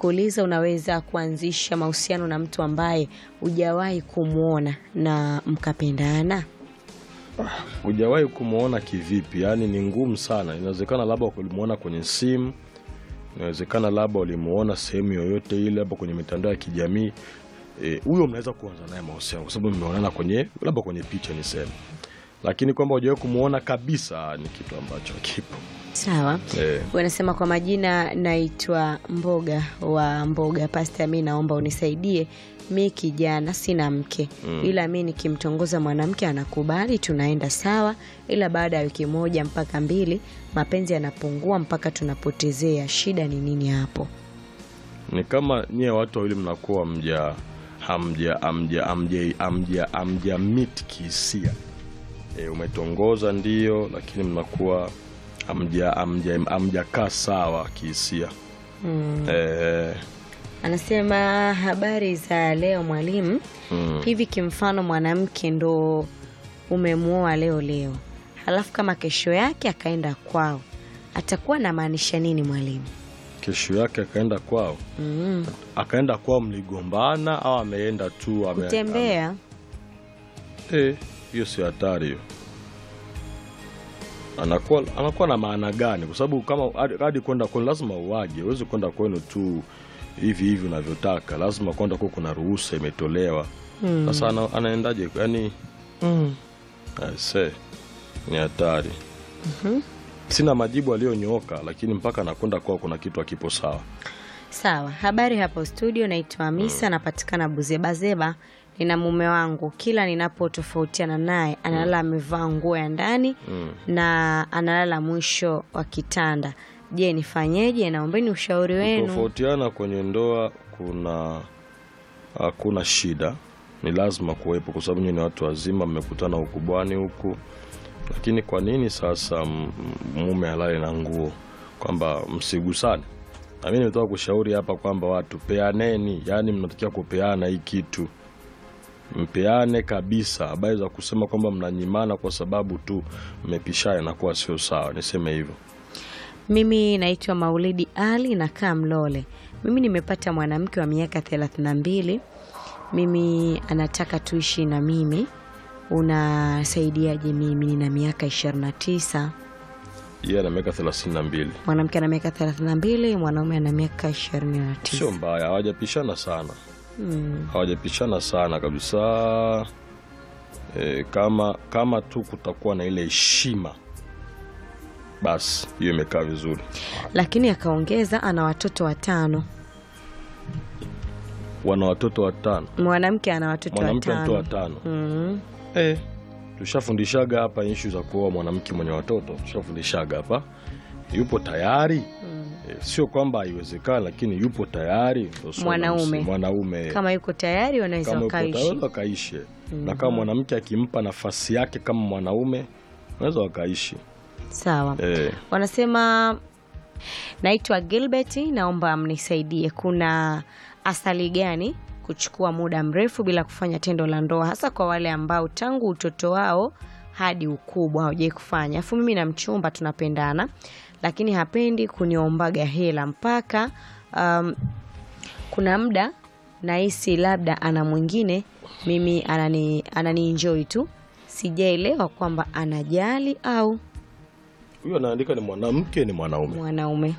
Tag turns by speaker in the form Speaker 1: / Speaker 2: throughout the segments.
Speaker 1: kuuliza unaweza kuanzisha mahusiano na mtu ambaye hujawahi kumwona na mkapendana?
Speaker 2: Hujawahi kumwona kivipi? Yaani ni ngumu sana. Inawezekana labda ulimwona kwenye simu, inawezekana labda ulimuona sehemu yoyote ile, labda kwenye mitandao ya kijamii. Eh, huyo mnaweza kuanza naye mahusiano kwa sababu mmeonana kwenye labda kwenye picha niseme, lakini kwamba hujawahi kumwona kabisa ni kitu ambacho kipo.
Speaker 1: Sawa.
Speaker 2: Eh,
Speaker 1: Wanasema kwa majina, naitwa Mboga wa Mboga Pasta, mi naomba unisaidie. Mi kijana sina mke, ila mi nikimtongoza mwanamke anakubali, tunaenda sawa, ila baada ya wiki moja mpaka mbili mapenzi yanapungua mpaka tunapotezea. Shida ni nini hapo?
Speaker 2: ni kama nyie watu wawili mnakuwa mja hamja hamja hamja hamja hamja meet kihisia. E, umetongoza ndio, lakini mnakuwa hamja hamja hamjakaa sawa kihisia. Eh,
Speaker 1: Anasema habari za leo mwalimu.
Speaker 2: mm.
Speaker 1: Hivi kimfano mwanamke ndo umemwoa leo leo, halafu kama kesho yake akaenda kwao, atakuwa namaanisha nini mwalimu?
Speaker 2: Kesho yake akaenda kwao,
Speaker 1: mm.
Speaker 2: akaenda kwao, mligombana au ameenda tu ame-
Speaker 1: Kutembea
Speaker 2: Eh, hiyo si hatari hiyo. Anakuwa anakuwa na maana gani? Kwa sababu kama hadi- hadi kwenda kwenu lazima uwaje, huwezi kwenda kwenu tu hivi hivi unavyotaka, lazima kwenda kwa kuna ruhusa imetolewa. Sasa ana, anaendaje? Yani mm. Aise, ni hatari. Sina majibu aliyonyooka, lakini mpaka anakwenda kwao kuna kitu akipo sawa.
Speaker 1: sawa. Habari hapo studio, naitwa Hamisa, napatikana Buzebazeba. Nina mume wangu, kila ninapotofautiana naye analala amevaa nguo ya ndani na analala mwisho wa kitanda. Je, nifanyeje? Naombeni ushauri wenu.
Speaker 2: Tofautiana kwenye ndoa kuna hakuna shida, ni lazima kuwepo, kwa sababu nyinyi ni watu wazima, mmekutana ukubwani huku. Lakini kwa nini sasa m- m- mume halale na nguo, kwamba msigusane? Na mimi nimetoka kushauri hapa kwamba watu peaneni, yaani mnatakiwa kupeana hii kitu, mpeane kabisa. Habari za kusema kwamba mnanyimana kwa sababu tu mmepishana inakuwa sio sawa, niseme hivyo.
Speaker 1: Mimi naitwa Maulidi Ali, nakaa Mlole. Mimi nimepata mwanamke wa miaka thelathini na mbili. Mimi anataka tuishi na mimi, unasaidiaje? Mimi nina miaka ishirini na tisa.
Speaker 2: Yeye ana miaka thelathini na mbili.
Speaker 1: Mwanamke ana miaka thelathini na mbili, mwanaume ana miaka ishirini na
Speaker 2: Sio
Speaker 1: tisa.
Speaker 2: mbaya, hawajapishana sana,
Speaker 1: Mm.
Speaker 2: hawajapishana sana kabisa. E, kama kama tu kutakuwa na ile heshima, basi hiyo imekaa vizuri.
Speaker 1: Lakini akaongeza ana watoto watano.
Speaker 2: Wana watoto watano,
Speaker 1: Mwanamke ana watoto
Speaker 2: mwanamke mtoto
Speaker 1: watano.
Speaker 2: watano.
Speaker 1: Mm.
Speaker 2: Eh, tushafundishaga hapa ishu za kuoa mwanamke mwenye watoto, tushafundishaga hapa. Yupo tayari e, sio kwamba haiwezekani, lakini yupo tayari ndio swala
Speaker 1: Mwanaume.
Speaker 2: msingi. mwanaume
Speaker 1: Kama yuko tayari wanaweza
Speaker 2: kama yupo
Speaker 1: wakaishi.
Speaker 2: tayari wakaishi na kama mwanamke akimpa nafasi yake kama mwanaume wanaweza wakaishi
Speaker 1: Sawa.
Speaker 2: eh,
Speaker 1: Wanasema naitwa Gilbert, naomba mnisaidie. Kuna asali gani kuchukua muda mrefu bila kufanya tendo la ndoa, hasa kwa wale ambao tangu utoto wao hadi ukubwa hawajai kufanya? Afu mimi na mchumba tunapendana, lakini hapendi kuniombaga hela mpaka um, kuna muda nahisi labda ana mwingine, mimi anani, anani enjoy tu. Sijaelewa kwamba anajali au
Speaker 2: huyo anaandika ni mwanamke ni mwanaume
Speaker 1: mwanaume.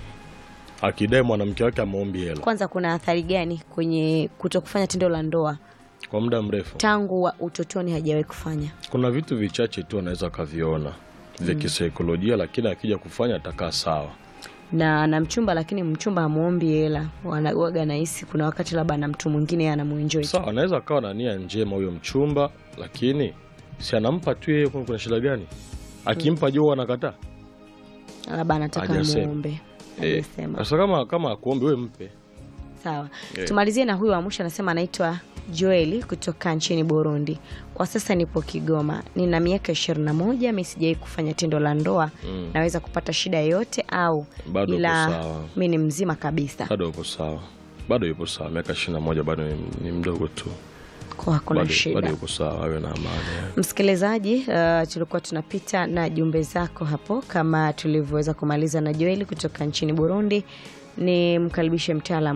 Speaker 2: akidai mwanamke wake ameombi hela
Speaker 1: Kwanza kuna athari gani kwenye kuto kufanya tendo la ndoa
Speaker 2: kwa muda mrefu.
Speaker 1: tangu wa utotoni hajawahi kufanya?
Speaker 2: Kuna vitu vichache tu anaweza akaviona vya kisaikolojia, lakini akija kufanya atakaa sawa.
Speaker 1: Na na mchumba, lakini mchumba hamuombi hela, wanawaga nahisi kuna wakati labda na mtu mwingine anamuenjoy tu.
Speaker 2: Sawa, anaweza akawa na nia njema huyo mchumba, lakini si anampa tu yeye, kuna kuna shida gani? Akimpa juu anakataa.
Speaker 1: labda anataka
Speaker 2: Hajasema.
Speaker 1: muombe.
Speaker 2: Eh,
Speaker 1: Hajasema.
Speaker 2: Sasa kama kama akuombe wewe mpe.
Speaker 1: Sawa,
Speaker 2: Eh.
Speaker 1: tumalizie na huyu wa mwisho. Anasema anaitwa Joeli kutoka nchini Burundi. Kwa sasa nipo Kigoma, nina miaka ishirini na moja. Mi sijawai kufanya tendo la ndoa.
Speaker 2: Mm.
Speaker 1: Naweza kupata shida yoyote au
Speaker 2: Bado uko
Speaker 1: ila
Speaker 2: sawa.
Speaker 1: mi ni mzima kabisa,
Speaker 2: Bado yupo sawa, bado yupo sawa, miaka ishirini na moja bado ni, ni mdogo tu,
Speaker 1: kwa hakuna
Speaker 2: bado,
Speaker 1: shida.
Speaker 2: bado yupo sawa, awe na amani.
Speaker 1: Msikilizaji, uh, tulikuwa tunapita na jumbe zako hapo kama tulivyoweza kumaliza na Joeli kutoka nchini Burundi. Ni mkaribishe mtaalamu